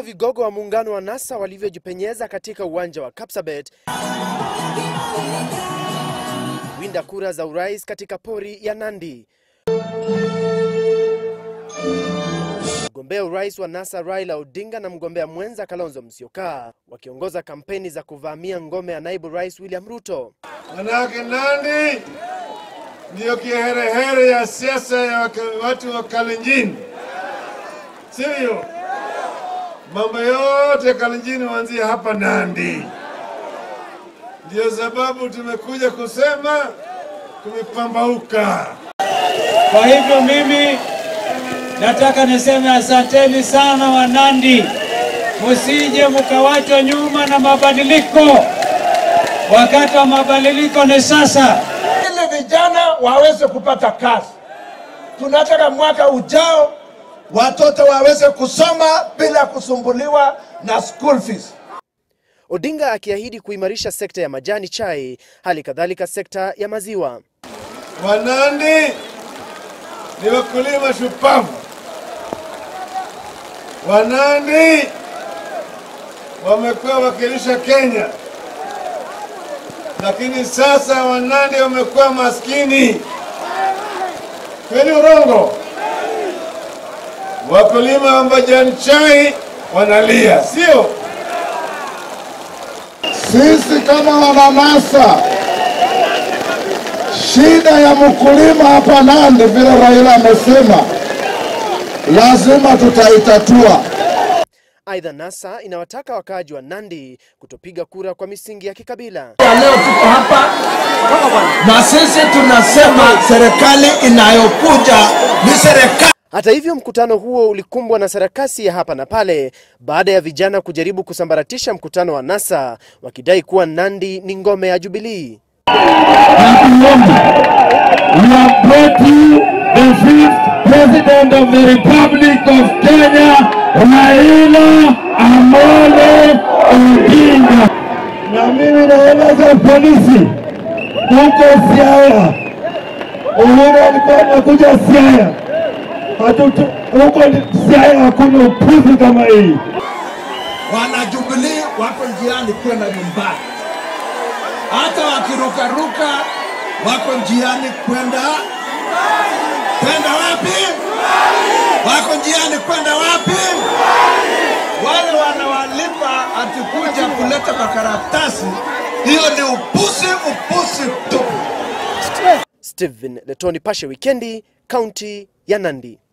vigogo wa muungano wa NASA walivyojipenyeza katika uwanja wa Kapsabet winda kura za urais katika pori ya Nandi. Mgombea urais wa NASA Raila Odinga na mgombea mwenza Kalonzo Musyoka wakiongoza kampeni za kuvamia ngome ya naibu rais William Ruto. Manake Nandi ndiyo kiherehere ya siasa ya waka- watu wa Kalenjin, sivyo? Mambo yote Kalenjin huanzia hapa Nandi. Ndiyo sababu tumekuja kusema kumepambauka. Kwa hivyo mimi nataka niseme asanteni sana Wanandi, musije mkawachwa nyuma na mabadiliko. Wakati wa mabadiliko ni sasa. ili vijana waweze kupata kazi. Tunataka mwaka ujao watoto waweze kusoma bila kusumbuliwa na school fees. Odinga akiahidi kuimarisha sekta ya majani chai, hali kadhalika sekta ya maziwa. Wanandi ni wakulima shupavu. Wanandi wamekuwa wakilisha Kenya, lakini sasa Wanandi wamekuwa maskini. Kweli urongo? Wakulima wa majani chai wanalia, sio? Sisi kama wananasa, shida ya mkulima hapa Nandi, vile Raila amesema, lazima tutaitatua. Aidha, NASA inawataka wakaaji wa Nandi kutopiga kura kwa misingi ya kikabila. Leo tuko hapa na sisi tunasema serikali inayokuja ni serikali Hata hivyo, mkutano huo ulikumbwa na sarakasi ya hapa na pale baada ya vijana kujaribu kusambaratisha mkutano wa NASA wakidai kuwa Nandi ni ngome ya Jubilee. We have brought you the fifth president of the Republic of Kenya, Raila Amolo Odinga. Na mimi naeleza polisi huko Siaya, Uhuru alikuwa anakuja Siaya, hatutu huko Siaya hakuna upuzi kama hii. wanajubilii wako njiani kwenda nyumbani, hata wakirukaruka wako njiani kwenda kwenda wapi? Wako njiani kwenda wapi? Wale wanawalipa atikuja kuleta makaratasi, hiyo ni upusi, upusi tupu. Stephen Letoni, Pashe Wikendi, kaunti ya Nandi.